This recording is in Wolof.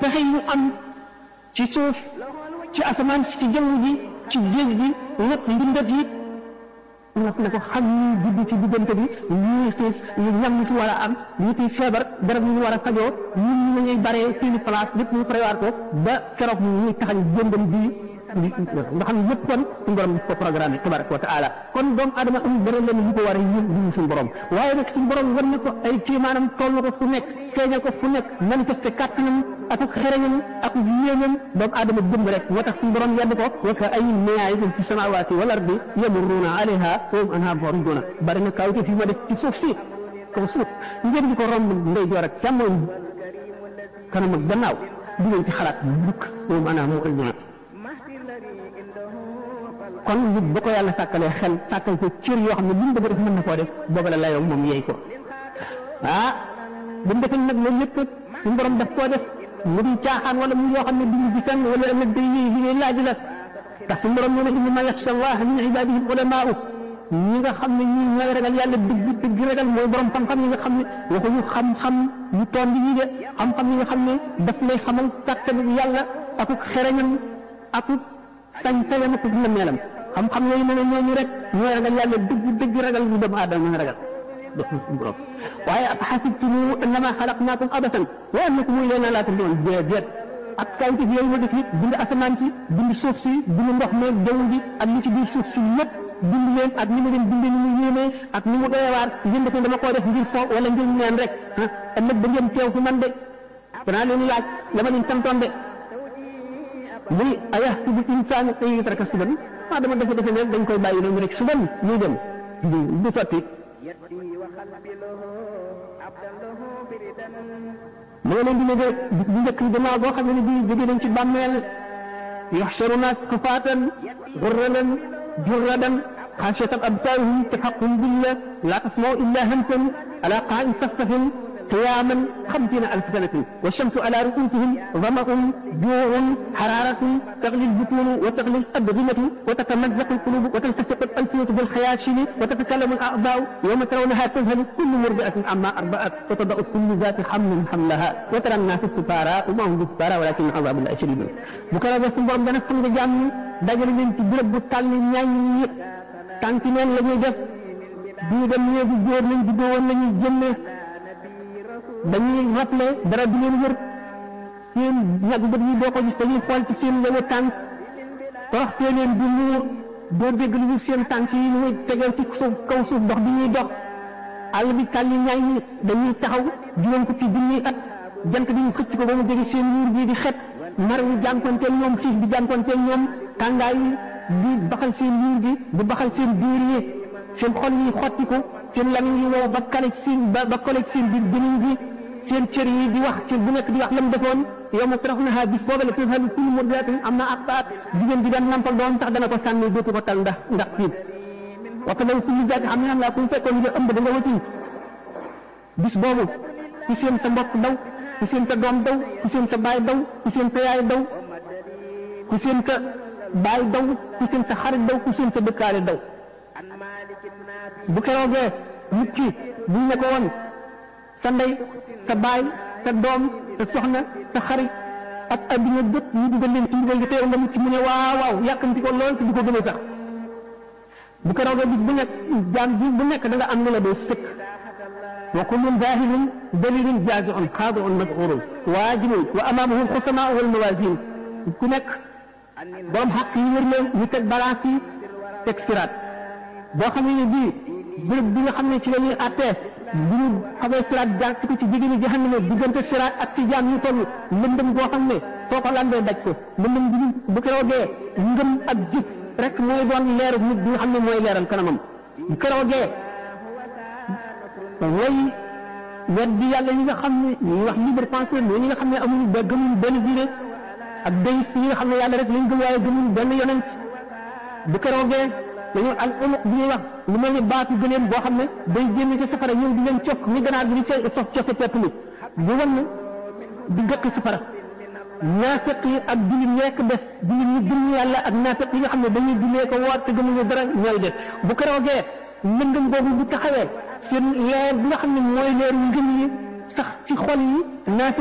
pexe yi ñu am ci suuf ci asamaan si ci jaww ji ci géej gi lépp mbindat yi nga ne ko xam ñu judd ci diggante bi ñu ci ñam ñu ci war a am ñu ci feebar garab yi ñu war a fajoo ñun ñu ñuy baree seeni place lépp ñu prévoir ko ba keroog ñu ñuy taxañ jëmbam bii nga xam ne yëpp kon suñu borom ko programme tabaraka wa taala kon doomu adama amul dara leen ñu ko war a yëg ñu suñu borom waaye nag suñu borom war na ko ay ci maanaam toll ko fu nekk feeñal ko fu nekk manifesté kàttanam ak ak xereñam ak yéenam doomu adama jëm rek moo tax suñu borom yedd ko wa ka ay mayaatin fi samawaati wal ardi yamurruuna alayha wa hum anhaa mu'riduuna bari na kawte fi ma def ci suuf si kaw suuf ngeen di ko romb ndeyjoor ak càmmoñ kanam ak gannaaw di ngeen ci xalaat mukk wa hum anhaa mu'riduuna kon nit ba ko yàlla sàkkalee xel sàkkal ko cër yoo xam ne lu mu bëgg def mën na koo def booba la layoo moom yeey ko ah bu mu defee nag loolu lépp suñu borom daf koo def mu di caaxaan wala mu yoo xam ne duñu di fenn wala ëllëg day yéey li laaj la ndax suñu borom nee na innama yaxsha allah min ibadihi ulamaau ñi nga xam ne ñi ñooy ragal yàlla dëgg dëgg ragal mooy borom xam-xam yi nga xam ne waxuñu xam-xam ñu toon bi ñi de xam-xam yi nga xam ne daf lay xamal kàttanu yàlla akuk xereñam akuk sañ-sañam akuk nammeelam xam-xam yooyu ne ne ñooñu rek ñooy ragal yàlla dëgg dëgg ragal ñu doomu aadama mën a ragal def na suñu borom waaye ab xasibtum annama xalaqnaakum abasan wa annakum ilaynaa laa turja'uun déedéet ak kawtif yooyu ma def it bind asamaan si bind suuf si bind ndox meeg jaww ji ak li ci biir suuf si yëpp bind leen ak ni ma leen bindee ni mu yéemee ak ni mu doyewaar ngeen def dama koo def ngir fo wala ngir neen rek ah ëllëg ba ngeen teew fi man de danaa leen laaj la ma leen santoon de muy ayahsabu insaanu an yutraka sudan ah dama defe defe ne dañ koy bàyyi noonu rek suban ñuy dem du sotti ma nga leen di ne de bis bu njëkk gannaaw boo xam ne bii jóge nañ ci bàmmeel yuxsharuna kufaatan gurradan jurradan xaasiyatan absaarihim taxaqqum billah laa tasma'u illa hamsan ala qaa'in safsafin قياما خمسين ألف سنة والشمس على رؤوسهم ظمأ جوع حرارة تغلي البطون وتغلي الأبغمة وتتمزق القلوب وتلتصق الألسنة بالخياشم وتتكلم الأعضاء يوم ترونها تذهل كل مرضعة عما أرضعت وتضع كل ذات حمل حملها وترى الناس السكارى وما هم بالسكارى ولكن عذاب الله شديد بكرة بس borom dana fam nga jàmm dajale leen ci béréb bu tàll ñaañ yëpp tànk neen la ñuy def bii dem néegu góor lañ juddoo woon la ñuy jëmme dañuy rappelé dara du leen wër seen ñag bët yi doo ko gis dañuy xool ci seen yëngu tànk toroxtee leen di muur doo dégg lu seen tànk yi muy tegee ci suuf kaw suuf dox bi ñuy dox àll bi tàlli ñaay ñi dañuy taxaw juróom ko ci junniy at jant bi ñu xëcc ko ba mu jege seen muur bii di xet mar wi jànkonteel ñoom xiif bi jànkonteel ñoom tàngaay yi di baxal seen muur gi di baxal seen biir yi seen xol yi xotti ko seen lamiñ yi wow ba kale ci seen ba ba kale ci seen biir gémmiñ gi seen cër yi di wax ci bu nekk di wax lam defoon yow ma tarax na bis booba la tëfal kullu murdiatin am na ak baat jigéen bi daan nampal doom sax dana ko sànni dootu ko tal ndax ndax tiit waxta law kullu zaati xam ne am laa ku fekkoon nga ëmb da nga wëcc bis boobu ku seen sa mbokk daw ku seen sa doom daw ku seen sa baay daw ku seen sa yaay daw ku seen sa baay daw ku seen sa xarit daw ku seen sa dëkkaale daw bu keroogee nit ki buñ ne ko woon sa ndey sa baay sa doom sa soxna sa xarit ak adduna bépp ñu dugal leen ci dugal gi teew nga mucc mu ne waaw waaw yàkkamti ko lool te du ko gën a sax bu keroogee bis bu nekk jaam bi bu nekk da nga am lu la doo sëkk wa kullun zaahirun dalilun jaaziun xaadiun mad'uurun waajibun wa amaamahum xusamaa wal mawaazin ku nekk borom xaq yi wër leen ñu teg balance yi teg siraat boo xam ne bii béréb bi nga xam ne ci la ñuy àttee bu ñu xamee siraat jaar ci ko ci jigéen ñi jahannama diggante siraat ak ci jaam ñu toll lëndëm boo xam ne soo ko lambee daj ko lëndëm bi bu keroogee ngëm ak jëf rek mooy doon leeru nit bi nga xam ne mooy leeral kanamam bu keroogee way weddi yàlla ñi nga xam ne ñuy wax libre pensée ñi nga xam ne amuñu ba gëmuñ benn diine ak day ñi nga xam ne yàlla rek lañ gëm waaye gëmuñ benn yonent bu keroogee dañoo al uluq bi ñuy wax lu mel ni baatu gëleen boo xam ne day génn ci safara ñëw di leen cokk ni ganaar bi di see sof cofe pepp mi bu wan di gëkk safara naafeq yi ak jullit nekk def jullit ñi gëm yàlla ak naafeq yi nga xam ne dañuy jullee ko woor te gëmuñu dara ñooy def bu keroogee lëndëm boobu bu taxawee seen leer bi nga xam ne mooy leer ngëm yi sax ci xol yi naafeq